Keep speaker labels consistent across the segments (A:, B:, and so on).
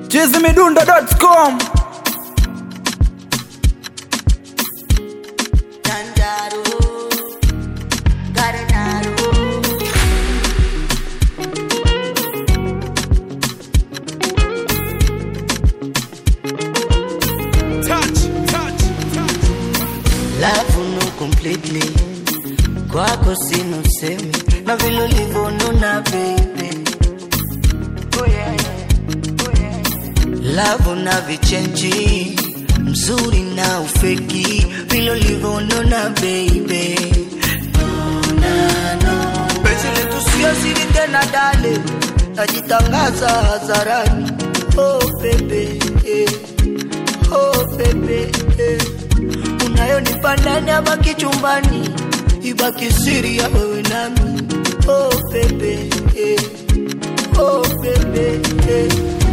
A: chizimidundo.com
B: Janjaro, Garenaro. Love no completely kwako sina usemi na vile ulivyonuna baby oh yeah, yeah. Oh yeah, yeah. Love na vichenji mzuri na ufeki vile ulivyonuna baby Nona, no. Penzi letu sio siri tena dale najitangaza hadharani oh baby eh. oh baby eh. unayonipa ndani ama kichumbani ibaki siri ya wewe nami oh baby eh. oh baby eh.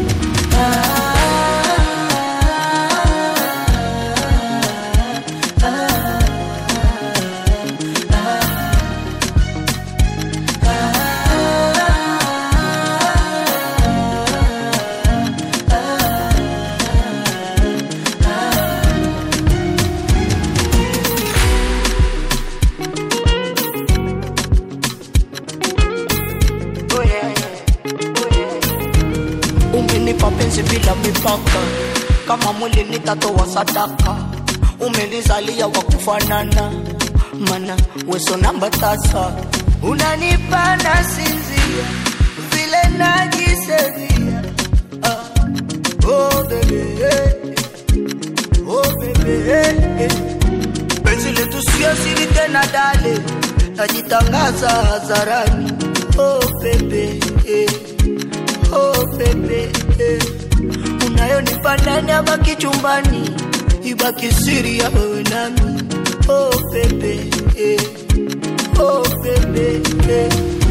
B: Oh yeah, yeah. Oh yeah. Umenipa penzi bila mipaka, kama mwili nitatoa sadaka. Umenizalia wa kufanana, mana weso namba tasa. Unanipa na sinzia, vile najisevia. Ah. Oh baby, eh. oh baby, eh, eh. Penzi letu sio siri tena dale, najitangaza hadharani. Oh baby, eh. oh baby, eh. unayonipa ndani ama kichumbani, ibaki siri ya wewe nami. Oh baby, eh. oh baby, eh.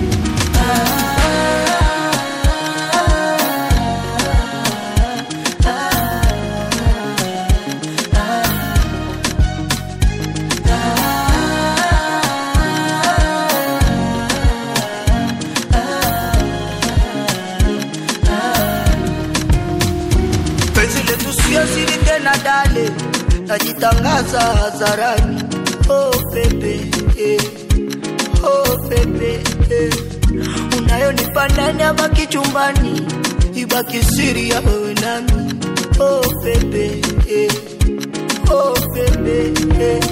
B: penzi letu sio siri tena dale najitangaza hadharani oh baby eh. oh baby eh. unayonipa ndani ama kichumbani ibaki siri ya wewe nami oh baby eh. oh baby eh.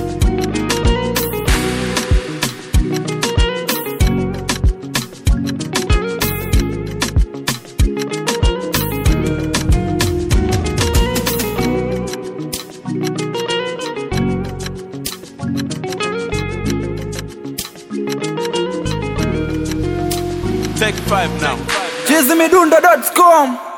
C: Take five now.
A: chizimidundo.com